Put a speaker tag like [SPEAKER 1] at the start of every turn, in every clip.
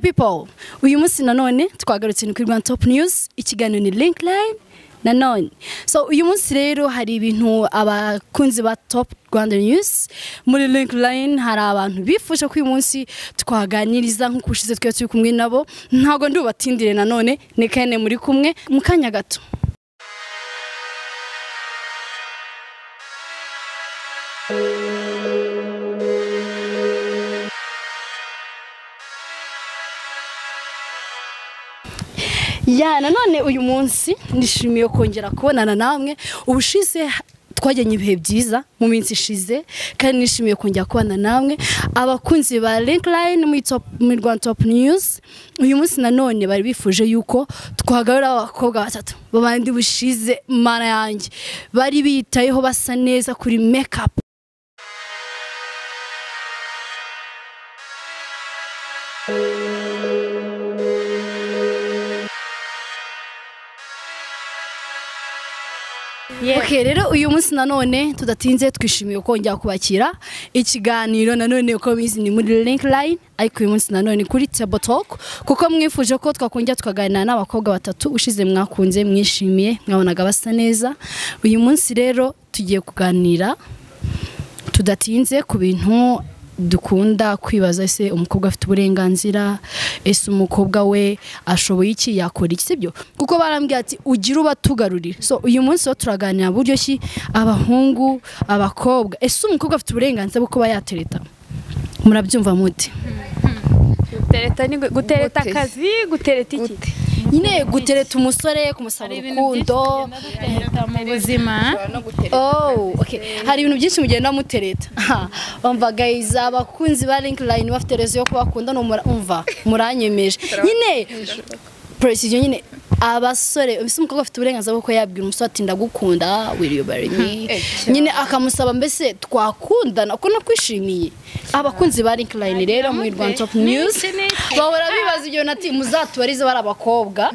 [SPEAKER 1] people uyu munsi nanone twagarutse ni kuri rwanda top news ikiganiro ni link line nanone so uyu munsi rero hari ibintu abakunzi ba top rwanda news muri link line hari abantu bifuje ko uyu munsi twaganiriza nk'uko ushize twe turi kumwe nabo ntabwo ndubatindire nanone ni kane muri kumwe mu kanya gato ya nanone uyu munsi nishimiye kongera kubonana namwe ubushize twajyanye ibihe byiza mu minsi ishize kandi nishimiye kongera kubonana namwe abakunzi ba link line muri top muri rwanda top news uyu munsi nanone bari bifuje yuko twagarura abakobwa batatu babandi bushize mana yanjye bari bitayeho basa neza kuri make up ok rero uyu munsi nanone tudatinze twishimiye kongera kubakira ikiganiro nanone uko bizi ni muri link line ariko uyu munsi nanone kuri table talk kuko mwifuje ko twakongera tukaganira n'abakobwa batatu ushize mwakunze mwishimiye mwabonaga basa neza uyu munsi rero tugiye kuganira tudatinze ku bintu dukunda kwibaza ese umukobwa afite uburenganzira ese umukobwa we ashoboye iki yakora iki sibyo kuko barambwira ati ugira ubatugarurira so uyu munsi ho turaganira buryo ki abahungu abakobwa ese umukobwa afite uburenganzira bwo kuba yatereta murabyumva muti
[SPEAKER 2] gutereta ni gutereta
[SPEAKER 3] Gute.
[SPEAKER 2] akazi gutereta iki
[SPEAKER 3] Gute.
[SPEAKER 1] nyine gutereta umusore kumusaba urukundo
[SPEAKER 2] mu buzima
[SPEAKER 1] Oh, okay. Hari ibintu byinshi mugenda mutereta. Aha, Umva guys abakunzi ba link line bafite rezo yo kubakunda no mura- umva muranyemeje. Nyine precision nyine abasore mbese umukobwa afite uburenganzira bwo kuba yabwira umusore ati ndagukunda wiriyobare
[SPEAKER 3] Eh,
[SPEAKER 1] nyine akamusaba mbese twakundana ko nakwishimiye abakunzi ba link line rero muri Rwanda top news bahora bibaza ibyo nati muzatubarize bari abakobwa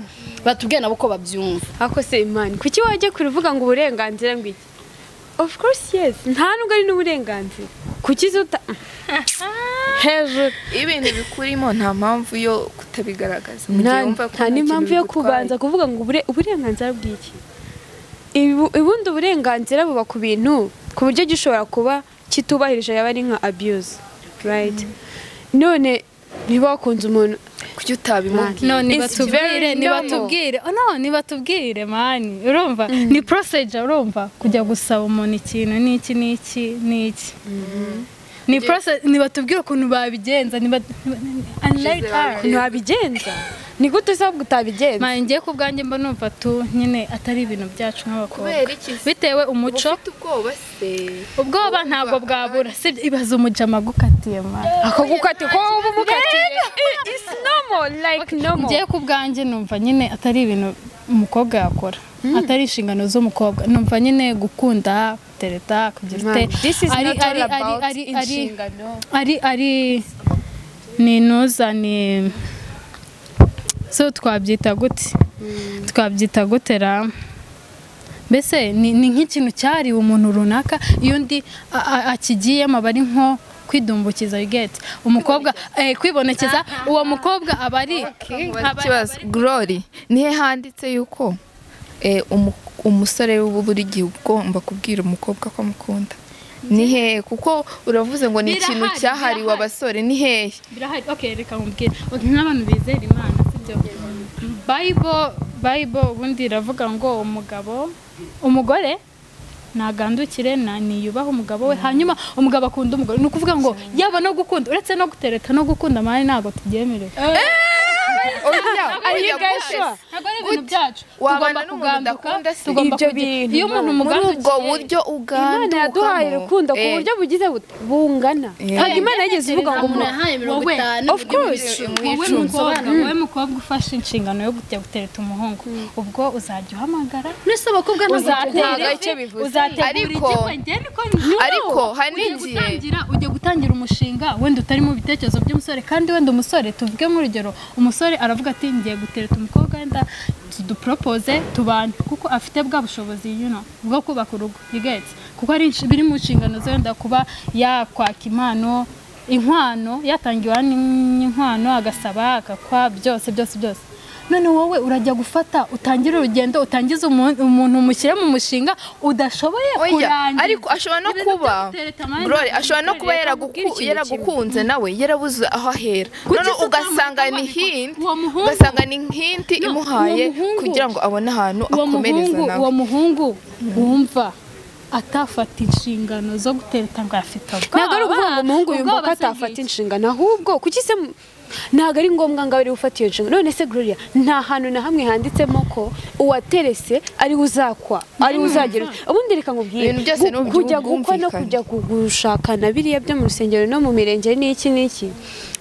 [SPEAKER 1] batubwiye nabo ko babyumva
[SPEAKER 2] ako se imani kuki wajya kuruvuga ngo uburenganzira ngo iki of course yes nta nubwo ari n'uburenganzira kuki zuta hejuru
[SPEAKER 3] iyo ibintu bikurimo nta mpamvu yo kutabigaragaza mu gihe
[SPEAKER 2] nta
[SPEAKER 3] wumva ko
[SPEAKER 2] nta
[SPEAKER 3] nta kintu
[SPEAKER 2] n'impamvu yo
[SPEAKER 3] bigutwaye.
[SPEAKER 2] kubanza kuvuga ngo ubure- uburenganzira bw'iki Ibu- ubundi uburenganzira buba ku bintu ku buryo gishobora kuba kitubahirije yaba ari nka abuse right none niba wakunze umuntu
[SPEAKER 3] kuki utabimubwira
[SPEAKER 4] no nibatubwire
[SPEAKER 2] very
[SPEAKER 4] nibatubwire oh, no nibatubwire mani urumva ni procedure urumva kujya gusaba umuntu ikintu n'iki n'iki n'iki ni process nibatubwire ukuntu babigenza niba and let her
[SPEAKER 2] ntabigenza ni gute usabwa utabigenza
[SPEAKER 4] mani ngiye ku bwanjye mba numva tu nyine atari ibintu byacu nk'abakobwa
[SPEAKER 3] kubera iki se
[SPEAKER 4] bitewe
[SPEAKER 3] uba
[SPEAKER 4] umuco
[SPEAKER 3] ufite ubwoba se
[SPEAKER 4] ubwoba ntabwo bwabura sibyo ibaza umujama agukatiye mani
[SPEAKER 2] akagukati ko uba umukatiye it's normal like normal
[SPEAKER 4] ngiye ku bwanjye numva nyine atari ibintu umukobwa yakora atari inshingano z'umukobwa numva nyine gukunda tereta kugira ute
[SPEAKER 2] Man, this is not
[SPEAKER 4] ari
[SPEAKER 2] all
[SPEAKER 4] ari ari
[SPEAKER 2] about
[SPEAKER 4] ari ari
[SPEAKER 2] inshingano
[SPEAKER 4] ari ari ni intuza ni so twabyita gute twabyita gutera mbese ni ni nk'ikintu cyariwe umuntu runaka iyo undi a- a- akigiyemo aba ari nko kwidumbukiza geti umukobwa eh, kwibonekeza uwo mukobwa aba ari
[SPEAKER 3] Nkubaza
[SPEAKER 4] aba-
[SPEAKER 3] ikibazo glory nihe handitse yuko eh, umu- umusore w'ubu buri gihe ugomba kubwira umukobwa ko amukunda ni hehe kuko uravuze ngo ni ikintu
[SPEAKER 4] Birahari,
[SPEAKER 3] cyahariwe
[SPEAKER 4] birahari.
[SPEAKER 3] abasore ni hehe
[SPEAKER 4] birahari okay reka nkubwire Uti nk'abantu bizera imana sibyo bible bible ubundi iravuga ngo umugabo umugore ntagandukire na niyubaha umugabo we hanyuma umugabo akunda umugore ni ukuvuga ngo yaba no gukunda uretse no gutereta no gukunda amahane ntabwo tubyemerewe
[SPEAKER 3] oya oya gute?
[SPEAKER 4] ntabwo ari ibintu byacu tugomba
[SPEAKER 3] wabana n'umuntu
[SPEAKER 4] kuganduka
[SPEAKER 3] udakunda se
[SPEAKER 4] tugomba
[SPEAKER 2] Ibyo
[SPEAKER 4] kugira
[SPEAKER 2] bintu
[SPEAKER 4] iyo umuntu
[SPEAKER 2] Imana-
[SPEAKER 3] muri ubwo
[SPEAKER 4] umugandukiye
[SPEAKER 3] buryo
[SPEAKER 2] imana yaduhaye
[SPEAKER 3] ugandukamo
[SPEAKER 2] urukundo ku
[SPEAKER 3] Eh,
[SPEAKER 2] buryo bugize bute- bungana
[SPEAKER 3] Eh.
[SPEAKER 2] ntabwo imana yigeze ivuga ngo
[SPEAKER 1] umuntu
[SPEAKER 2] umuntu
[SPEAKER 1] yahaye mirongo
[SPEAKER 4] wowe,
[SPEAKER 1] itanu
[SPEAKER 2] of course
[SPEAKER 4] wowe mukobwa wowe mukobwa ufashe inshingano yo kujya gutereta umuhungu ubwo uzajya uhamagara
[SPEAKER 1] mwese abakobwa
[SPEAKER 4] uzatera
[SPEAKER 3] ntabwo
[SPEAKER 4] ivi,
[SPEAKER 3] icyo bivuze.
[SPEAKER 4] uzategura
[SPEAKER 3] Ariko-
[SPEAKER 4] igikwe, njye niko nyura.
[SPEAKER 3] ariko hari
[SPEAKER 4] Ugiye
[SPEAKER 3] n'igihe-
[SPEAKER 4] gutangira ujya gutangira umushinga wenda utari mu bitekerezo by'umusore kandi wenda umusore tuvuge nk'urugero umusore aravuga ati ngiye gutereta umukobwa wenda tuduporopoze tubane kuko afite bwa bushobozi you know, bwo kubaka urugo you get it? kuko ari inshi- biri mu nshingano ze wenda kuba yakwaka impano inkwano yatangiwe n'inkwano agasaba agakwa byose byose byose none wowe urajya gufata utangire urugendo utangize umu- umuntu umushyire mu mushinga udashoboye
[SPEAKER 3] Oya,
[SPEAKER 4] kurangiza
[SPEAKER 3] ariko ashobora no
[SPEAKER 4] Ibintu
[SPEAKER 3] kuba
[SPEAKER 4] byagutereta amande,
[SPEAKER 3] Glory ashobora no kuba
[SPEAKER 4] reka
[SPEAKER 3] yaraguku-
[SPEAKER 4] nkubwire ikintu
[SPEAKER 3] yaragukunze nawe yarabuze aho ahera none
[SPEAKER 4] isi
[SPEAKER 3] ugasanga
[SPEAKER 4] utamutuma,
[SPEAKER 3] ni
[SPEAKER 4] ariko
[SPEAKER 3] hinti
[SPEAKER 4] uwo muhungu-
[SPEAKER 3] ugasanga ni hinti
[SPEAKER 4] No,
[SPEAKER 3] imuhaye
[SPEAKER 4] uwo muhungu-
[SPEAKER 3] kugira ngo abone ahantu
[SPEAKER 4] uwo
[SPEAKER 3] akomereza
[SPEAKER 4] muhungu uwo
[SPEAKER 3] nawe
[SPEAKER 4] muhungu wumva atafata inshingano zo gutereta ngo afite ubwoba
[SPEAKER 2] ntabwo ari ukuvuga ngo umuhungu yumva ko
[SPEAKER 4] ubwoba se
[SPEAKER 2] atafata
[SPEAKER 4] bw'iki?
[SPEAKER 2] inshingano ahubwo kuki se mu- ntabwo ari ngombwa ngo abe ariwe ufata iyo nshingano none se gloria nta hantu na hamwe handitsemo ko uwaterese ariwe uzakwa ariwe uzagera ubundi reka nkubwire
[SPEAKER 3] Ibintu byose ni ubu
[SPEAKER 2] kujya gukwa no
[SPEAKER 3] bwumvikane.
[SPEAKER 2] kujya ku- gushakana biriya byo mu rusengero no mu mirenge n'iki n'iki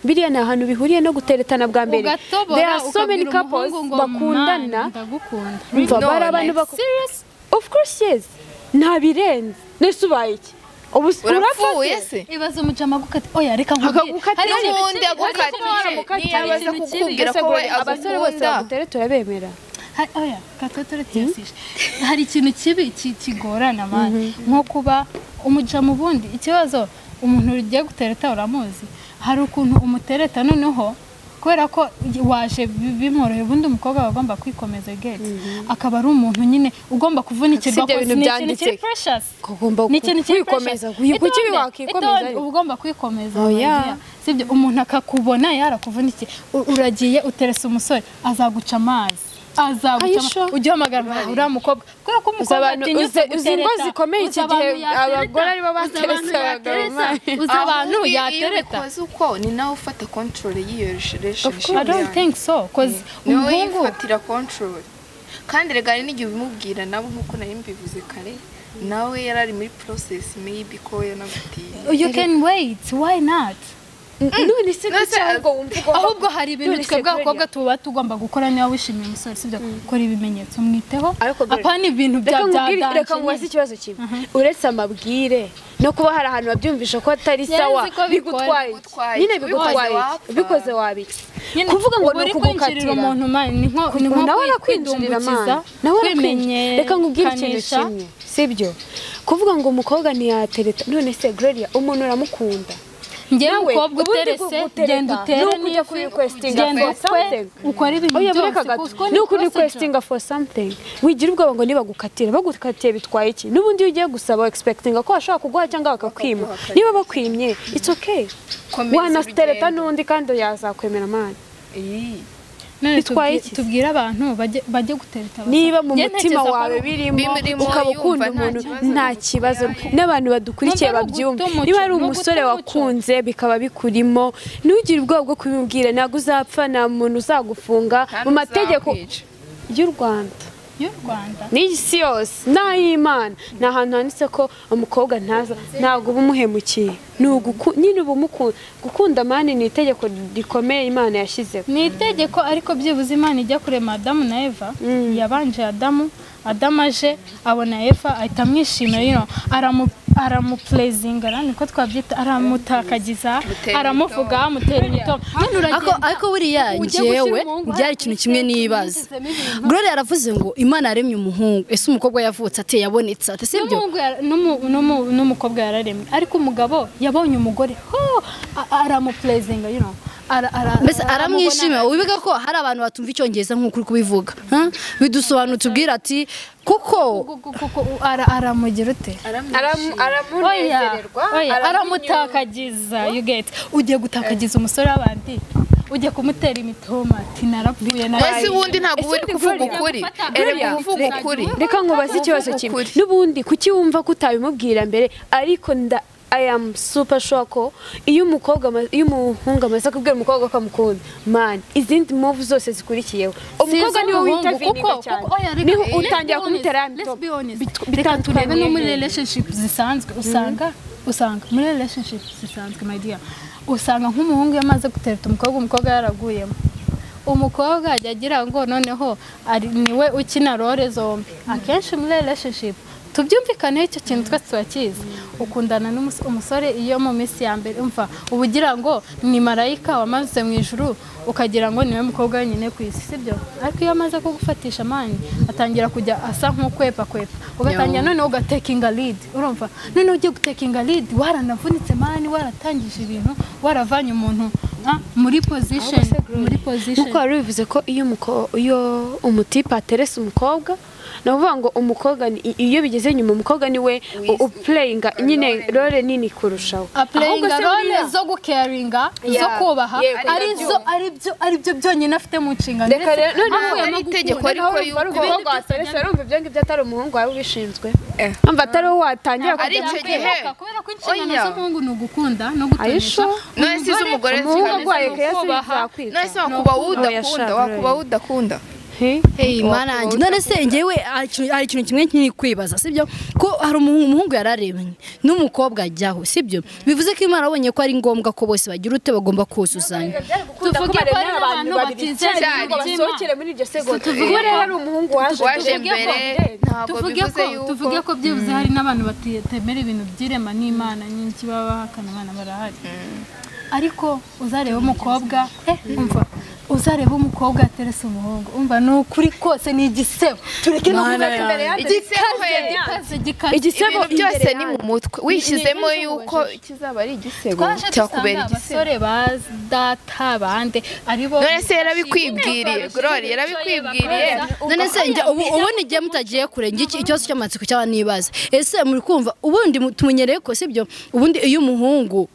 [SPEAKER 2] biriya ni ahantu bihuriye no guteretana bwa mbere There
[SPEAKER 4] ugatobora
[SPEAKER 2] are so many
[SPEAKER 4] ukabwira
[SPEAKER 2] couples
[SPEAKER 4] umuhungu ngo
[SPEAKER 2] bakundana
[SPEAKER 4] "Man, ndagukunda
[SPEAKER 2] umva
[SPEAKER 3] No,
[SPEAKER 2] bari abantu
[SPEAKER 3] like,
[SPEAKER 2] bako of course yes ntabirenze nese ubaye iki ubu
[SPEAKER 3] urapfuye se
[SPEAKER 4] ibaze umujama agukata oya reka nkubwire
[SPEAKER 2] Akagukatira
[SPEAKER 4] hari ikintu
[SPEAKER 3] n'ubundi
[SPEAKER 4] kibi, hari
[SPEAKER 2] Akagukatira.
[SPEAKER 3] agukatira. Niyo
[SPEAKER 4] ikintu kibi, hari
[SPEAKER 3] aza
[SPEAKER 4] ikintu kibi.
[SPEAKER 3] kukubwira ko we
[SPEAKER 2] abasore bose
[SPEAKER 3] agukunda.
[SPEAKER 2] bagutere turabemera
[SPEAKER 4] Hari- oya kata turatiyasije hari ikintu kibi ki- kigorana mani nko kuba umuja mu bundi ikibazo umuntu ugiye gutereta uramuzi hari ukuntu umutereta noneho kubera ko waje bi- bimworoheye ubundi umukobwa aba agomba kwikomeza geti akaba ari umuntu nyine ugomba kuvunikirwa
[SPEAKER 2] Si ibyo
[SPEAKER 4] kose.
[SPEAKER 2] bintu
[SPEAKER 4] Ni ikintu kiri
[SPEAKER 2] byanditse.
[SPEAKER 4] precious.
[SPEAKER 2] Ko ugomba
[SPEAKER 4] Ni ikintu kiri
[SPEAKER 2] kwikomeza.
[SPEAKER 4] precious.
[SPEAKER 2] Kuki
[SPEAKER 4] Itonde,
[SPEAKER 2] ibi wakwikomeza
[SPEAKER 4] itonde,
[SPEAKER 2] ariko?
[SPEAKER 4] uba ugomba kwikomeza
[SPEAKER 2] Oya.
[SPEAKER 4] Mariya. sibyo umuntu akakubona yarakuvunikiye U- uragiye uteresa umusore azaguca amazi
[SPEAKER 2] Are
[SPEAKER 4] azaguca
[SPEAKER 2] you sure?
[SPEAKER 4] amazi ujye uhamagara umuntu uriya mukobwa kubera ko umukobwa
[SPEAKER 2] abantu-
[SPEAKER 4] atinya
[SPEAKER 2] uzi-
[SPEAKER 4] gutereta.
[SPEAKER 2] uzi ingo zikomeye iki
[SPEAKER 4] Uzi abantu
[SPEAKER 2] gihe
[SPEAKER 4] yatereta.
[SPEAKER 2] abagore ari bo
[SPEAKER 4] Uzi abantu
[SPEAKER 2] bateresa abagabo,
[SPEAKER 4] yateresa.
[SPEAKER 2] man.
[SPEAKER 4] uzi abantu
[SPEAKER 3] Ahubwo iyo- iyo
[SPEAKER 4] yatereta
[SPEAKER 3] ubikoze uko ni nawe ufata kontorore y'iyo relationship
[SPEAKER 4] I don't think so 'cause
[SPEAKER 3] niwe
[SPEAKER 4] umuhungu
[SPEAKER 3] yifatira kontorore kandi rega hari n'igihe ubimubwira nawe nk'uko nari mbivuze kare nawe yari ari muri porosesi meyibi ko yanagutiye
[SPEAKER 4] you can wait why not
[SPEAKER 2] none se
[SPEAKER 3] None
[SPEAKER 2] kuki
[SPEAKER 3] se-
[SPEAKER 2] ahubwo wumva ugomba
[SPEAKER 4] ahubwo hari ibintu
[SPEAKER 2] None se
[SPEAKER 4] twebwe
[SPEAKER 2] Gloria,
[SPEAKER 4] abakobwa tuba tugomba gukora niba wishimiye umusore sibyo kora ibimenyetso mwiteho
[SPEAKER 2] Ariko Gloria,
[SPEAKER 4] apana ibintu bya
[SPEAKER 2] reka
[SPEAKER 4] bya
[SPEAKER 2] nkubwire reka
[SPEAKER 4] danger
[SPEAKER 2] nkubaze ikibazo kimwe uretse amabwire no kuba hari ahantu babyumvisha ko atari
[SPEAKER 4] Yari
[SPEAKER 2] sawa
[SPEAKER 4] nzi ko bikora.
[SPEAKER 2] bigutwaye iki?
[SPEAKER 3] Bigutwaye iki?
[SPEAKER 2] nyine bigutwaye iki?
[SPEAKER 3] Ubikoze wapfa.
[SPEAKER 2] ubikoze wabiki
[SPEAKER 4] Nyine,
[SPEAKER 2] kuvuga ngo
[SPEAKER 4] uba
[SPEAKER 2] ni
[SPEAKER 4] uri
[SPEAKER 2] ukugukatira
[SPEAKER 4] kwinjirira umuntu mani ni nko ni nko
[SPEAKER 2] nawe
[SPEAKER 4] kwi-
[SPEAKER 2] arakwinjirira
[SPEAKER 4] kwidumbukiza,
[SPEAKER 2] amana nawe arakwinjira reka nkubwire ikintu
[SPEAKER 4] kwimenyekanisha.
[SPEAKER 2] kimwe sibyo kuvuga ngo umukobwa ntiyatereta none se gloria umuntu uramukunda
[SPEAKER 4] njyewe
[SPEAKER 2] Nawe,
[SPEAKER 4] umukobwa
[SPEAKER 2] ubundi
[SPEAKER 4] uterese
[SPEAKER 2] kugutereta,
[SPEAKER 4] genda
[SPEAKER 2] ni
[SPEAKER 4] utere
[SPEAKER 2] uko ujya kuri requesting for
[SPEAKER 4] genda ukwe
[SPEAKER 2] something.
[SPEAKER 4] ukore ibintu
[SPEAKER 2] oya
[SPEAKER 4] byose
[SPEAKER 2] bureka
[SPEAKER 4] kuko
[SPEAKER 2] gato
[SPEAKER 4] ni
[SPEAKER 2] ni ukuri
[SPEAKER 4] procedure.
[SPEAKER 2] requestinga for something wigira ubwoba ngo nibagukatira bagukatiye bitwaye iki n'ubundi iyo ugiye gusaba expectinga ko bashobora kuguha cyangwa bakakwima
[SPEAKER 3] Bakaguha.
[SPEAKER 2] niba bakwimye it's okay
[SPEAKER 3] Komeza
[SPEAKER 2] wanastereta
[SPEAKER 3] urugendo.
[SPEAKER 2] n'undi kandi yazakwemera mani
[SPEAKER 3] Iyi.
[SPEAKER 4] None
[SPEAKER 2] bitwaye
[SPEAKER 4] tubwi-
[SPEAKER 2] iki se?
[SPEAKER 4] tubwire abantu bajye bajye gutereta abasore.
[SPEAKER 2] niba mu
[SPEAKER 4] Njye
[SPEAKER 2] mutima
[SPEAKER 4] ntekereza ko
[SPEAKER 2] wawe
[SPEAKER 4] ari-
[SPEAKER 2] birimo
[SPEAKER 3] Birimo,
[SPEAKER 2] ukaba ukunda
[SPEAKER 3] yumva
[SPEAKER 2] umuntu
[SPEAKER 3] nta kibazo,
[SPEAKER 2] nta kibazo n'abantu badukurikiye
[SPEAKER 4] Nubwo ari
[SPEAKER 2] babyumva
[SPEAKER 4] uguta umuco,
[SPEAKER 2] niba ari
[SPEAKER 4] ni uguta
[SPEAKER 2] umusore
[SPEAKER 4] umuco.
[SPEAKER 2] wakunze bikaba bikurimo ntugire ubwoba bwo kubimubwira ntabwo uzapfa nta muntu uzagufunga
[SPEAKER 3] Kandi
[SPEAKER 2] mu mategeko
[SPEAKER 3] uzakwica.
[SPEAKER 2] y'u rwanda
[SPEAKER 4] y'u Rwanda
[SPEAKER 2] n'isi yose n'ay'imana ni ahantu handitse ko umukobwa ntaza ntabwo uba umuhemukiye ni uguku- nyine uba umukunda gukunda mani ni itegeko rikomeye imana yashyizeho
[SPEAKER 4] ni itegeko ariko byibuze imana ijya kurema adamu na eva yabanje adamu adamu aje abona eva ahita amwishimira you know, aramu aramupurezinga ara niko twabyita aramutakagiza
[SPEAKER 3] Amutera
[SPEAKER 4] aramuvuga amutera imitoma
[SPEAKER 1] ariko
[SPEAKER 4] none uragenda
[SPEAKER 1] ariko buriya
[SPEAKER 4] ujye
[SPEAKER 1] njyewe
[SPEAKER 4] gushyira umuhungu
[SPEAKER 1] byari
[SPEAKER 4] ahari
[SPEAKER 1] ikintu kimwe
[SPEAKER 4] kuri seti,
[SPEAKER 1] nibaza
[SPEAKER 4] mwigizemo ibintu.
[SPEAKER 1] Gloria yaravuze ngo imana yaremye umuhungu ese umukobwa yavutse ate yabonetse ate sibyo
[SPEAKER 4] n'umuhungu yara- n'umu- n'umu- n'umukobwa yararemye ariko umugabo yabonye umugore ho a- aramupurezinga you know, ara- ara-
[SPEAKER 1] mbese
[SPEAKER 4] aramubona-
[SPEAKER 1] aramwishimira wibiga ko hari abantu batumva icyongereza nk'uko uri kubivuga ha? bidusobanura tubwira ati kuko
[SPEAKER 4] Gu- gu- gu- gu- ara- aramugira ute Oya, oya, aramutakagiza you get ugiye gutakagiza umusore w'abandi ugiye kumutera imitoma ati
[SPEAKER 3] mbese
[SPEAKER 4] narapfuye naraye."
[SPEAKER 3] ubundi ntabwo uba uri
[SPEAKER 2] Ese
[SPEAKER 3] kuvuga
[SPEAKER 2] Gloria,
[SPEAKER 3] ukuri
[SPEAKER 4] gufata-
[SPEAKER 3] erega
[SPEAKER 4] Gloria,
[SPEAKER 3] uvuga
[SPEAKER 4] reka-
[SPEAKER 3] ukuri
[SPEAKER 2] reka nkubaze ikibazo kimwe
[SPEAKER 3] ukuri.
[SPEAKER 2] n'ubundi kuki wumva ko utabimubwira mbere ariko nda I am super sure ko iyo umukobwa ama- iyo umuhungu amaze kubwira umukobwa ko amukunda man izindi move zose zikurikiyeho umukobwa niwe
[SPEAKER 4] umuhungu,
[SPEAKER 2] witavininga
[SPEAKER 4] kuko-
[SPEAKER 2] cyane
[SPEAKER 4] kuko- oya, reka-
[SPEAKER 2] niho
[SPEAKER 4] let's be
[SPEAKER 2] utangira
[SPEAKER 4] honest,
[SPEAKER 2] kumutera ya
[SPEAKER 4] let's be
[SPEAKER 2] mitobe
[SPEAKER 4] honest.
[SPEAKER 2] Bit-
[SPEAKER 4] reka turebe
[SPEAKER 2] bitandukanye
[SPEAKER 4] no muri
[SPEAKER 2] he?
[SPEAKER 4] relationship zisanzwe usanga usanga muri relationship zisanzwe my dear usanga nk'umuhungu iyo amaze gutereta umukobwa umukobwa yaraguyemo umukobwa ajya agira ngo noneho ari niwe ukina role zombi akenshi muri relationship tubyumvikaneho icyo kintu twese turakizi ukundana n'umus- umusore iyo mu minsi ya mbere umva uba ugira ngo ni marayika wamanutse mu ijuru ukagira ngo niwe mukobwa wenyine ku isi sibyo ariko iyo amaze kugufatisha amani atangira kujya asa nk'ukwepakwepa ugatangira noneho ugatekinga lidi urumva noneho ugiye gutekinga lidi waranavunitse mani waratangije ibintu waravanye umuntu ah, muri pozisheni muri pozisheni
[SPEAKER 2] nkuko wari bivuze ko iyo umuko- iyo umutipe aterese umukobwa ni ukuvuga ngo umukobwa ni- i- iyo bigeze nyuma umukobwa niwe u- upureyinga nyine role nini kurushaho Ahubwo
[SPEAKER 4] apureyinga
[SPEAKER 2] se
[SPEAKER 4] role
[SPEAKER 2] buriya-
[SPEAKER 4] zo gukeyaringa zo
[SPEAKER 2] Yeah.
[SPEAKER 4] kubaha
[SPEAKER 2] Yeah,
[SPEAKER 4] ari zo- ari byo- ari byo byonyine afite mu nshingano
[SPEAKER 2] reka rero noneho
[SPEAKER 4] avuye mu
[SPEAKER 3] ari itegeko
[SPEAKER 4] gukunda.
[SPEAKER 3] ariko
[SPEAKER 2] Ubwo
[SPEAKER 3] yuko
[SPEAKER 2] waterese urumva ibyo ngibyo atari umuhungu wawe ubishinzwe umva atari wowe watangira
[SPEAKER 3] Ari
[SPEAKER 2] kujya
[SPEAKER 3] icyo
[SPEAKER 2] mu-
[SPEAKER 3] gihe.
[SPEAKER 4] kubera ko inshingano
[SPEAKER 3] Oya.
[SPEAKER 4] z'umuhungu ni ugukunda no
[SPEAKER 2] Are you
[SPEAKER 4] gutonesha
[SPEAKER 2] sure?
[SPEAKER 3] none si umugore
[SPEAKER 2] umuhungu
[SPEAKER 3] zikameze
[SPEAKER 2] arwaye
[SPEAKER 4] ni
[SPEAKER 2] kuyasubiza
[SPEAKER 4] ukubaha.
[SPEAKER 2] yakwica.
[SPEAKER 3] none se wakubaho udakunda wakubaho udakunda
[SPEAKER 2] He?
[SPEAKER 1] Hey, marangi none se ngewe hari hari ikintu kimwe nkiri kwibaza sibyo ko hari umuhungu umuhungu yararemye n'umukobwa ajyaho sibyo bivuze ko imana yabonye ko ari ngombwa ko bose bagira ute bagomba kuzuzanya
[SPEAKER 4] tuvuge ko ari abantu batizera
[SPEAKER 3] cyane,
[SPEAKER 4] ibihugu
[SPEAKER 2] basohokere muri iryo segonda
[SPEAKER 4] tuvuge
[SPEAKER 2] Ubwo rero
[SPEAKER 4] ko-
[SPEAKER 2] hari umuhungu waje
[SPEAKER 3] waje
[SPEAKER 4] tuvuge
[SPEAKER 3] mbere
[SPEAKER 4] ko-
[SPEAKER 3] ntabwo
[SPEAKER 4] tuvuge
[SPEAKER 3] bivuze
[SPEAKER 4] ko
[SPEAKER 3] yuko
[SPEAKER 4] tuvuge ko byibuze hari n'abantu batemera ibintu by'irema n'imana nyinshi baba bahakana abana barahari ariko uzareba umukobwa eh, umva uzareba umukobwa yaterese umuhungu umva ni ukuri kose ni igisebo tureke no kuvuga ko imbere yacu
[SPEAKER 3] igisebo
[SPEAKER 4] gikaze gikaze
[SPEAKER 3] igisebo
[SPEAKER 4] Ibintu
[SPEAKER 3] byose
[SPEAKER 4] by'imbere
[SPEAKER 3] ni mu
[SPEAKER 4] yacu.
[SPEAKER 3] mutwe wishyizemo
[SPEAKER 4] Ni- ni-
[SPEAKER 3] yuko kizaba ari igisebo
[SPEAKER 4] twaje
[SPEAKER 3] cyakubera
[SPEAKER 4] dusanga
[SPEAKER 3] igisebo
[SPEAKER 4] abasore ba data bande ari bo
[SPEAKER 3] none se yarabikwibwiriye gorori yarabikwibwiriye
[SPEAKER 1] none se njye ubu ubundi igihe mutagiye kure njye iki- ikibazo cy'amatsiko cyaba nibaza ese muri kumva ubundi mu- tumenyereye ko sibyo ubundi iyo umuhungu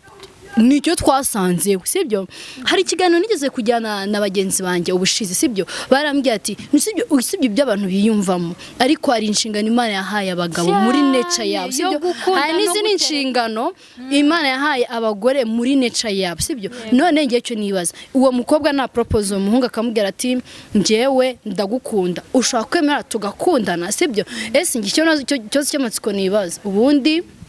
[SPEAKER 1] nicyo twasanzeho sibyo hari ikiganiro nigeze kujyana na bagenzi banjye ubushize sibyo barambwira ati "Ni sibyo usibye ibyo abantu biyumvamo ariko hari inshingano imana yahaye abagabo muri
[SPEAKER 4] Cyane,
[SPEAKER 1] neca yabo
[SPEAKER 4] yo
[SPEAKER 1] sibyo
[SPEAKER 4] gukunda
[SPEAKER 1] hari n'izindi
[SPEAKER 4] no gutereta.
[SPEAKER 1] inshingano imana yahaye abagore muri neca yabo sibyo none ngewe icyo nibaza uwo mukobwa naporopoza uwo muhungu akamubwira ati njyewe ndagukunda ushobora kwemera tugakundana sibyo ese njye icyo nazo- icyo- ikibazo cy'amatsiko nibaza ubundi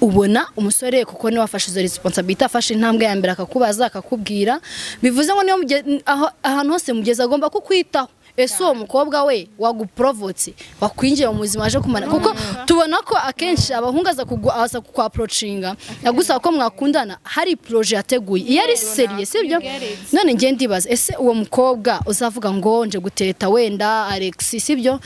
[SPEAKER 1] ubona umusore kuko niwe wafashe izo resiponsabiti afashe intambwe ya mbere akakubaza akakubwira bivuze ngo niyo muge- aho- ahantu hose mugeze agomba kukwitaho ese uwo mukobwa we waguporovotse wakwinjiye mu buzima aje kumara kuko tubona ko akenshi abahungu aza kugu- aza kukwaporocinga agusaba ko mwakundana hari poroje yateguye iyo ari seriye sibyo none ngiye ndibaza ese uwo mukobwa uzavuga ngo nje guteta wenda alex sibyo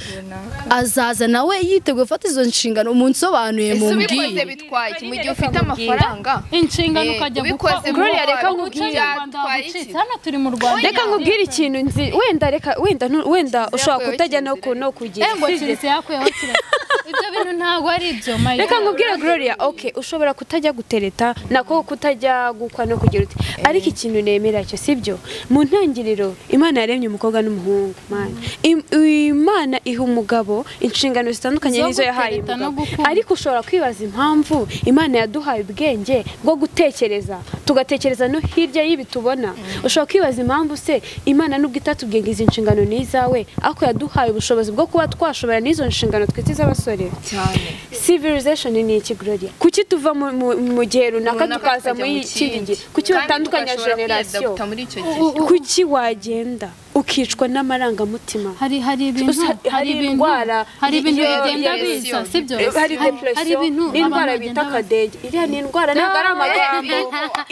[SPEAKER 1] azaza nawe yiteguye gufata izo nshingano umunsobanuye
[SPEAKER 3] ese ubikoze
[SPEAKER 1] mumbwire
[SPEAKER 3] bitwaye iki mu gihe ufite amafaranga
[SPEAKER 4] inshingano
[SPEAKER 3] Eh,
[SPEAKER 4] ukajya
[SPEAKER 3] ubikoze
[SPEAKER 4] gukora
[SPEAKER 3] vuba,
[SPEAKER 4] Gloria, reka
[SPEAKER 3] ubikoze
[SPEAKER 4] nkubwire
[SPEAKER 3] vuba,
[SPEAKER 4] Rwanda
[SPEAKER 3] twari
[SPEAKER 4] wagucitse.
[SPEAKER 3] iki?
[SPEAKER 4] hano turi mu rwanda
[SPEAKER 2] reka nkubwire ikintu nzi wenda reka wenda ntu- wenda ushobora
[SPEAKER 3] yakuyeho
[SPEAKER 2] kutajya no
[SPEAKER 3] ikinzira.
[SPEAKER 2] ku- no kugira
[SPEAKER 4] Eh, ngo kiretse yakuyeho kiretse ibyo bintu ntabwo ari ibyo Maya.
[SPEAKER 2] reka nkubwire gloria ok ushobora kutajya gutereta nako kutajya gukwa no kugira uti ariko ikintu nemera cyo sibyo mu ntangiriro imana yaremye umukobwa n'umuhungu mana Im- imana iha umugabo inshingano zitandukanye
[SPEAKER 4] Zo
[SPEAKER 2] n'izo yahaye
[SPEAKER 4] gutereta no
[SPEAKER 2] umugabo
[SPEAKER 4] gukunda.
[SPEAKER 2] ariko ushobora kwibaza impamvu imana yaduhaye ubwenge bwo gutekereza tugatekereza no hirya y'ibi tubona ushobora kwibaza impamvu se imana nubwo itatubwiye ngo izi nshingano ni izawe ariko yaduhaye ubushobozi bwo kuba twashobora n'izo nshingano twite iz'abasore
[SPEAKER 3] cyane
[SPEAKER 2] civilization ni iki gloria kuki tuva mu- mu mu gihe runaka
[SPEAKER 3] Runaka
[SPEAKER 2] tukaza
[SPEAKER 3] tukajya
[SPEAKER 2] muri
[SPEAKER 3] mu
[SPEAKER 2] iki
[SPEAKER 3] kindi.
[SPEAKER 2] gihe kuki
[SPEAKER 3] Kandi
[SPEAKER 2] batandukanya
[SPEAKER 3] tugashobora
[SPEAKER 2] generasiyo
[SPEAKER 3] kwiyadapta muri icyo gihe
[SPEAKER 2] kuki wagenda ukicwa n'amarangamutima
[SPEAKER 4] hari hari ibintu
[SPEAKER 2] Usa- hari
[SPEAKER 4] hari ibintu
[SPEAKER 2] indwara,
[SPEAKER 4] hari ibintu
[SPEAKER 2] iyo-
[SPEAKER 4] bigenda
[SPEAKER 3] iyo-
[SPEAKER 4] biza sibyo
[SPEAKER 2] hari
[SPEAKER 4] hari
[SPEAKER 2] depression
[SPEAKER 4] ibintu
[SPEAKER 2] n'indwara
[SPEAKER 4] abantu
[SPEAKER 2] bita
[SPEAKER 4] bagenda bazi.
[SPEAKER 2] kadege iriya ni indwara ntabwo ari amagambo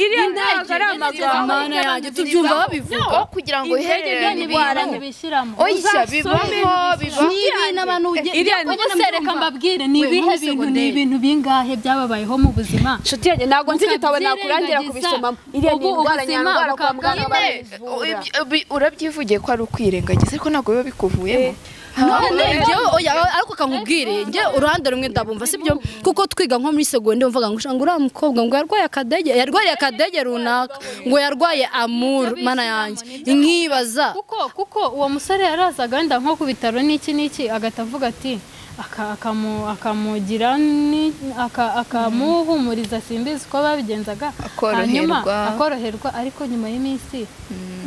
[SPEAKER 2] iriya ntabwo ari amagambo
[SPEAKER 1] Mana yanjye tubyumva babivuga
[SPEAKER 3] No, kugira ngo uhereranye
[SPEAKER 4] Ni
[SPEAKER 3] ibintu
[SPEAKER 4] ibintu bibishyiramo
[SPEAKER 3] oya bibaho bibaho
[SPEAKER 1] ni ibintu abantu
[SPEAKER 2] iriya ni
[SPEAKER 4] ubwo se reka mbabwire ni ibihe bintu ni ibintu bingahe byababayeho mu buzima
[SPEAKER 2] inshuti yanjye ntabwo nzi igitabo nakurangira
[SPEAKER 4] Mukabyirengagiza.
[SPEAKER 2] kubisomamo iriya ni
[SPEAKER 4] Ubu
[SPEAKER 2] indwara
[SPEAKER 4] ubuzima
[SPEAKER 2] nyandwara kwa
[SPEAKER 4] bukaba
[SPEAKER 2] muganga
[SPEAKER 4] nyine
[SPEAKER 2] barayivura
[SPEAKER 3] Ubi- ubi- urabyivugiye ko ari ukwirengagiza ariko ntabwo biba bikuvuyemo
[SPEAKER 1] none njyewe oya ariko kankubwire njye uruhande rumwe ndabumva sibyo kuko twiga nko muri segonde mvuga ngo ngo uriya mukobwa ngo yarwaye akadege yarwaye akadege runaka ngo yarwaye amuru mana yanjye nkibaza
[SPEAKER 4] kuko kuko uwo musore yarazaga wenda nko ku bitaro n'iki n'iki agahita avuga ati aka- akamu- akamugira ni- aka- akamuhumuriza simbizi uko babigenzaga
[SPEAKER 3] Akoroherwa.
[SPEAKER 4] hanyuma akoroherwa ariko nyuma y'iminsi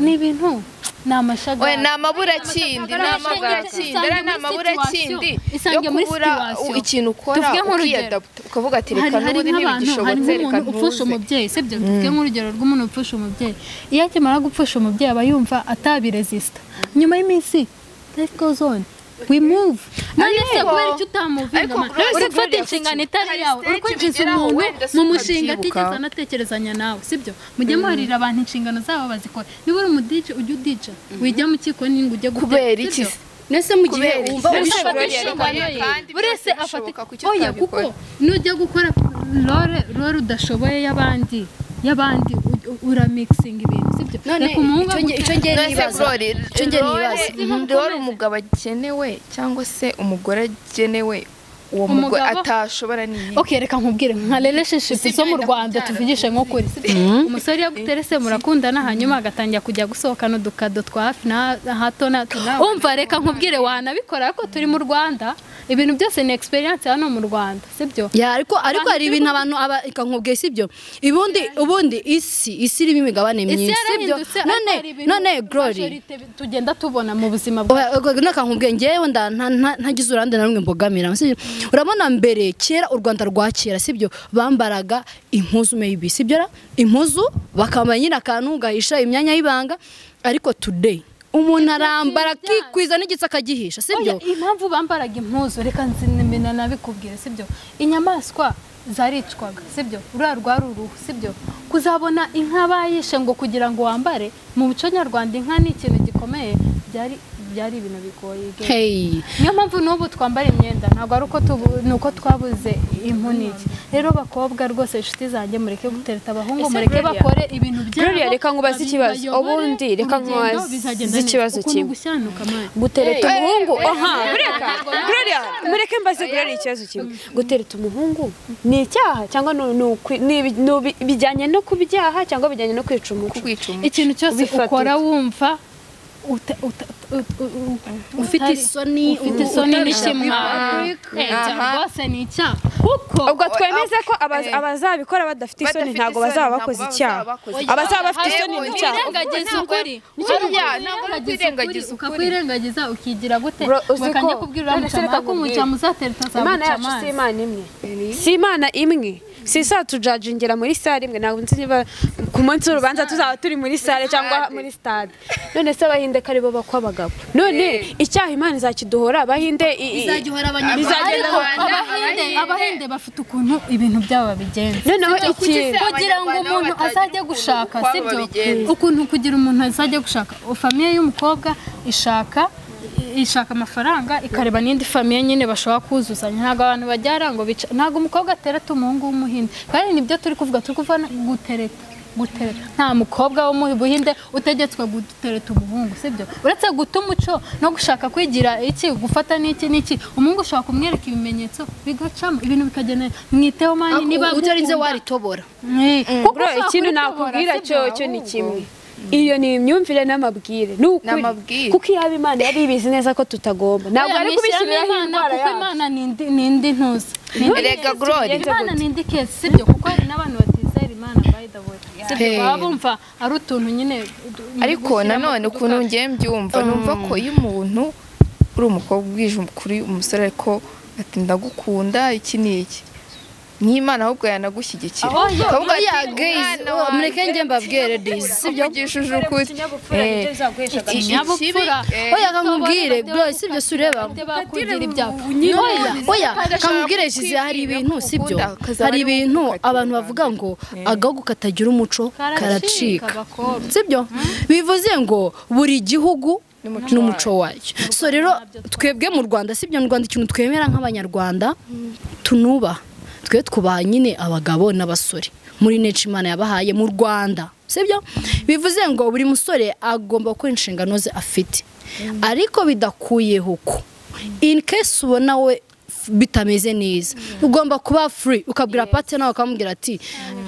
[SPEAKER 4] ni ibintu ni
[SPEAKER 3] we
[SPEAKER 4] amashagari
[SPEAKER 3] ni amaburakindi ni amaburakindi ariya ni amaburakindi yo
[SPEAKER 4] Isange muri
[SPEAKER 3] kubura
[SPEAKER 4] situation.
[SPEAKER 3] ikintu ukora
[SPEAKER 4] Tuvuge nk'urugero.
[SPEAKER 3] ukiyadapta ukavuga ati reka
[SPEAKER 4] hari hari
[SPEAKER 3] n'ubundi
[SPEAKER 4] nk'abantu hari
[SPEAKER 3] ntibigishobotse reka
[SPEAKER 4] nk'umuntu
[SPEAKER 3] ntuze
[SPEAKER 4] upfusha umubyeyi sibyo tuvuge nk'urugero rw'umuntu upfusha umubyeyi iyo akimara gupfusha umubyeyi aba yumva atabiresisita nyuma y'iminsi life goes on we move none se
[SPEAKER 3] Ariko-
[SPEAKER 4] kubera icyo utamuvinga
[SPEAKER 3] ariko
[SPEAKER 4] man.
[SPEAKER 3] bro-
[SPEAKER 4] none se
[SPEAKER 3] bro-
[SPEAKER 4] gufata
[SPEAKER 3] bro-
[SPEAKER 4] inshingano itari yawe
[SPEAKER 3] hari
[SPEAKER 4] uri kwinjiza
[SPEAKER 3] stage ugeraho
[SPEAKER 4] umuntu mu
[SPEAKER 3] wenda
[SPEAKER 4] mushinga
[SPEAKER 3] ukabyibuka.
[SPEAKER 4] atigeze anatekerezanya nawe sibyo mujye muharira abantu inshingano zabo bazikora niba uri umudije ujye udije wijya mu kiko n'ingu ujye gute-
[SPEAKER 3] kubera
[SPEAKER 4] sibyo?
[SPEAKER 3] iki se
[SPEAKER 1] nese mu gihe
[SPEAKER 3] Kubera iki?
[SPEAKER 1] wumva
[SPEAKER 3] None se
[SPEAKER 1] ubishoboye
[SPEAKER 4] afata
[SPEAKER 3] ubishoboye
[SPEAKER 4] inshingano
[SPEAKER 3] ariko
[SPEAKER 4] ye
[SPEAKER 3] kandi
[SPEAKER 4] buri wese
[SPEAKER 3] byashoboka
[SPEAKER 4] afata
[SPEAKER 3] kuki
[SPEAKER 4] oya kuko
[SPEAKER 3] utabikora?
[SPEAKER 4] nujya gukora role role udashoboye y'abandi y'abandi u- u- uramixinga ibintu sibyo
[SPEAKER 1] none
[SPEAKER 4] reka umuhungu
[SPEAKER 1] icyo nge- icyo ngiye
[SPEAKER 3] None se
[SPEAKER 1] nibaza
[SPEAKER 3] Glory,
[SPEAKER 1] Icyo njye nibaza.
[SPEAKER 3] Glory- Glory umugabo agenewe cyangwa se umugore agenewe uwo mugore
[SPEAKER 4] Umugabo-
[SPEAKER 3] atashobora ni
[SPEAKER 4] ok reka nkubwire nka relationship zo mu rwanda tuvugishe nk'ukuri umusore iyo aguterese murakundana hanyuma agatangira kujya gusohokana udukado twa hafi na na hato na umva reka nkubwire wanabikora ariko turi mu rwanda ibintu byose ni experience hano mu rwanda sibyo
[SPEAKER 1] ya ariko ariko hari
[SPEAKER 4] turi
[SPEAKER 1] ibintu abantu aba reka nkubwiye sibyo ubundi ubundi isi isi irimo imigabane myinshi sibyo none none glory
[SPEAKER 4] tugenda tubona mu buzima bwa
[SPEAKER 1] naka nkubwiye ngewe nda- nta- nta- ntagize uruhande na rumwe mbogamira sibyo? urabona mbere kera u rwanda rwa kera sibyo bambaraga impuzu maybe sibyo ra impuzu bakambara nyine akantu gahisha imyanya y'ibanga ariko today umuntu arambara akikwiza n'igitsi akagihisha sibyo
[SPEAKER 4] Oya, impamvu bambaraga impuzu reka nzinimena nabikubwire sibyo inyamaswa zaricwaga sibyo ruriya rwari uruhu sibyo kuzabona inka bayishe ngo kugira ngo wambare mu muco nyarwanda inka ni ikintu gikomeye byari byari ibintu bigoye
[SPEAKER 1] hey
[SPEAKER 4] niyo mpamvu n'ubu twambara imyenda ntabwo ari uko tubu- ni uko twabuze impunike rero bakobwa rwose inshuti zanjye mureke gutereta
[SPEAKER 2] Ese
[SPEAKER 4] abahungu mureke
[SPEAKER 2] Gloria,
[SPEAKER 4] bakore ibintu byabo
[SPEAKER 2] Gloria, reka nkubaze ikibazo.
[SPEAKER 4] bayobore
[SPEAKER 2] Ubundi reka
[SPEAKER 4] urugendo,
[SPEAKER 2] nkubaze
[SPEAKER 4] bizagenda neza.
[SPEAKER 2] ikibazo
[SPEAKER 4] ukuntu
[SPEAKER 2] kimwe.
[SPEAKER 4] gushyanuka mani
[SPEAKER 2] gutereta umuhungu aha mureka Gloria mureke mbaze Gloria ikibazo kimwe gutereta umuhungu ni icyaha cyangwa ni- ni ukwi- ni ibi- ni ibi- bijyanye no kubyaha cyangwa bijyanye no kwica umuco
[SPEAKER 3] kwica umuntu
[SPEAKER 4] ikintu cyose
[SPEAKER 2] Ubifata
[SPEAKER 4] ukora
[SPEAKER 2] ute?
[SPEAKER 4] wumva uta- uta- ut- u- u-
[SPEAKER 1] ufite
[SPEAKER 4] utari-
[SPEAKER 1] isoni
[SPEAKER 4] ufite isoni
[SPEAKER 1] utabishaka.
[SPEAKER 4] n'ishimwa Eh, cyangwa rwose ni icyaha kuko
[SPEAKER 2] ubwo twemeze ko aba-
[SPEAKER 3] Eh.
[SPEAKER 2] abazabikora badafite isoni
[SPEAKER 3] Badafite
[SPEAKER 2] ntabwo
[SPEAKER 3] isoni,
[SPEAKER 2] bazaba
[SPEAKER 3] ntabwo
[SPEAKER 2] bakoze
[SPEAKER 3] bazaba
[SPEAKER 2] icyaha
[SPEAKER 3] bakoze
[SPEAKER 2] abazaba bafite isoni
[SPEAKER 3] Yewe,
[SPEAKER 2] ni
[SPEAKER 3] ni
[SPEAKER 2] icyaha
[SPEAKER 4] Kwirengagiza
[SPEAKER 3] Ntabwo-
[SPEAKER 4] ukuri.
[SPEAKER 3] Harya, ntabwo ari
[SPEAKER 4] Ukwirengagiza
[SPEAKER 3] ukwirengagiza
[SPEAKER 4] ukuri.
[SPEAKER 3] ukuri.
[SPEAKER 4] Ukakwirengagiza ukigira gute
[SPEAKER 2] Bro, uzi
[SPEAKER 4] reka
[SPEAKER 2] ko-
[SPEAKER 4] njye kubwira uriya
[SPEAKER 2] None se reka
[SPEAKER 4] mucamanza ko
[SPEAKER 2] nkubwire.
[SPEAKER 4] umucamanza uzatereta
[SPEAKER 2] imana
[SPEAKER 4] azaguca
[SPEAKER 2] yacu si
[SPEAKER 4] amazi
[SPEAKER 2] imana imwe si imana imwe si isa tujajingira muri sale imwe ntabwo nzi niba ku munsi w'urubanza tuzaba turi muri sale cyangwa muri stade none se abahinde ko aribo bakwa abagabo none icyaha imana izakiduhora abahinde i- i-
[SPEAKER 1] izajya ihora abanyarwanda
[SPEAKER 2] bizagenda
[SPEAKER 4] ariko abahinde abahinde bafite ukuntu ibintu byabo babigenza
[SPEAKER 2] noneho iki
[SPEAKER 4] kugira ngo umuntu azajye gushaka sibyo ukuntu kugira umuntu azajya gushaka famiye y'umukobwa ishaka ishaka amafaranga ikareba n'indi famiye nyine bashobora kuzuzanya ntabwo abantu bajyara ngo bica ntabwo umukobwa atereta umuhungu w'umuhinde kandi nibyo turi kuvuga turi kuvuga na- gutereta gutereta nta mukobwa wo mu buhinde utegetswe gutereta umuhungu sibyo uretse guta umuco no gushaka kwigira iki gufata n'iki n'iki umuhungu ushobora kumwereka ibimenyetso bigacamo ibintu bikagenda mwiteho mani niba
[SPEAKER 1] utarinze
[SPEAKER 4] mukunda-
[SPEAKER 1] waritobora
[SPEAKER 2] bro ikintu nakubwira cyo cyo ni kimwe iyo ni imyumvire n'amabwire ni ukuri
[SPEAKER 3] N'amabwire.
[SPEAKER 2] kuko iyaba imana yari ibizi neza ko tutagomba ntabwo ari kubishyiriraho indwara
[SPEAKER 4] kuko
[SPEAKER 2] yacu
[SPEAKER 4] imana ni indi- ni indi ntuzi Ni indi-
[SPEAKER 3] Erega Glory.
[SPEAKER 4] imana ni indi kesi sibyo kuko hari n'abantu batizera imana by the way sibyo
[SPEAKER 3] Hey.
[SPEAKER 4] baba bumva ari utuntu nyine du-
[SPEAKER 3] ariko
[SPEAKER 4] gushyiramo
[SPEAKER 3] nanone
[SPEAKER 4] uduka-
[SPEAKER 3] ukuntu ngiye mbyumva numva ko iyo umuntu uri umukobwa ubwije kuri umusore ariko ati ndagukunda iki n'iki n'imana ahubwo yanagushyigikira
[SPEAKER 4] Aho yo-
[SPEAKER 3] Ukavuga
[SPEAKER 1] oya,
[SPEAKER 3] ati,
[SPEAKER 1] guys,
[SPEAKER 3] "Mwana
[SPEAKER 1] oh,
[SPEAKER 3] wanjye,
[SPEAKER 1] mureke njye mbabwere
[SPEAKER 3] sinakukunda,
[SPEAKER 1] this,
[SPEAKER 3] nakuvugishije ukuri Eh, iki-
[SPEAKER 4] Ikinyabupfura.
[SPEAKER 3] ikibi, eh,
[SPEAKER 1] oya kakubwire bro sibyo si ureba
[SPEAKER 4] Bajya bakubwira ibyago
[SPEAKER 1] oya oya
[SPEAKER 3] Kagashaka
[SPEAKER 1] kamubwire shizi hari
[SPEAKER 3] kukwibwira
[SPEAKER 1] ibintu
[SPEAKER 3] ko
[SPEAKER 1] sibyo
[SPEAKER 3] ukunda, kazaba
[SPEAKER 1] hari
[SPEAKER 3] ari wowe
[SPEAKER 1] ibintu
[SPEAKER 3] ukatira
[SPEAKER 1] abantu
[SPEAKER 3] abantu.
[SPEAKER 1] bavuga ngo agahugu katagira umuco
[SPEAKER 4] Karacika,
[SPEAKER 1] karacika
[SPEAKER 4] bakobwa.
[SPEAKER 1] sibyo bivuze ngo buri gihugu
[SPEAKER 3] N'umuco
[SPEAKER 1] n'umuco wacyo so rero twebwe mu rwanda sibyo mu rwanda ikintu twemera nk'abanyarwanda tunubaha twe twubaha nyine abagabo n'abasore muri neca imana yabahaye mu rwanda sibyo bivuze ngo buri musore agomba gukora inshingano ze afite ariko bidakuyeho ko in case ubona we f- bitameze neza ugomba kuba free ukabwira pate nawe ukamubwira ati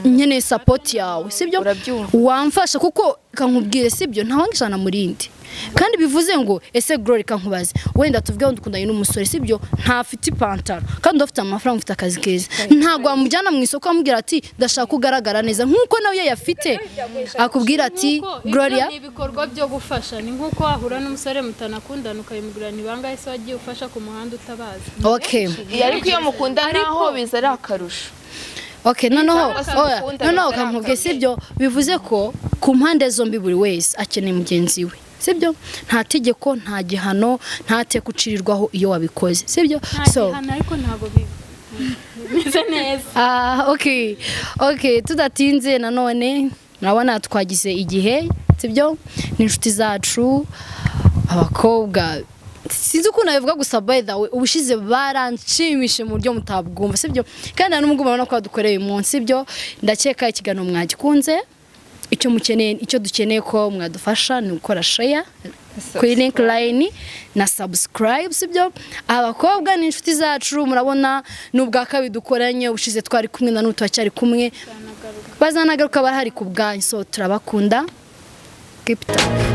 [SPEAKER 1] nkeneye sapoti yawe sibyo
[SPEAKER 3] Urabyumva.
[SPEAKER 1] wamfasha kuko kankubwire sibyo ntawangishana murindi kandi bivuze ngo ese glory kankubaze wenda tuvuge wenda ukundanye n'umusore sibyo ntafite ipantaro kandi ufite amafaranga ufite akazi keza ntabwo wamujyana mu isoko amubwira ati ndashaka ko ugaragara neza nk'uko nawe iyo yafite akubwira ati
[SPEAKER 4] Nuko ibyo
[SPEAKER 1] gloria
[SPEAKER 4] ni ibikorwa byo gufasha ni nk'uko wahura n'umusore mutanakundana ukabimugurira ni bangahe se wagiye ufasha ku muhanda utabazi
[SPEAKER 1] okay
[SPEAKER 3] ariko iyo mukunda naho biza ari akarusho
[SPEAKER 1] Okay, noneho
[SPEAKER 3] Cyangwa se
[SPEAKER 1] oya,
[SPEAKER 3] mukundana
[SPEAKER 1] noneho
[SPEAKER 3] bitarakabije.
[SPEAKER 1] kamuvuge sibyo bivuze ko ku mpande zombi buri wese akeneye mugenzi we sibyo nta tegeko nta gihano nta teka ucirirwaho iyo wabikoze sibyo so
[SPEAKER 4] gihano ariko ntabwo bi- bimeze neza
[SPEAKER 1] Ah, okay okay tudatinze nanone murabona twagize igihe sibyo ni inshuti zacu abakobwa sinzi ukuntu nabivuga gusa by the way ubushize baranshimishije mu buryo mutabwumva sibyo kandi nta n'ubwo mubona ko badukoreye uyu munsi sibyo ndakeka ikiganiro mwagikunze icyo mukeneye icyo dukeneye ko mwadufasha ni gukora sheya kuri link line na subscribe sibyo abakobwa ni inshuti zacu murabona n'ubwa kabiri dukoranye ubushize twari kumwe na n'ubu turacyari kumwe bazanagaruka barahari ku bwanyu so turabakunda keep it up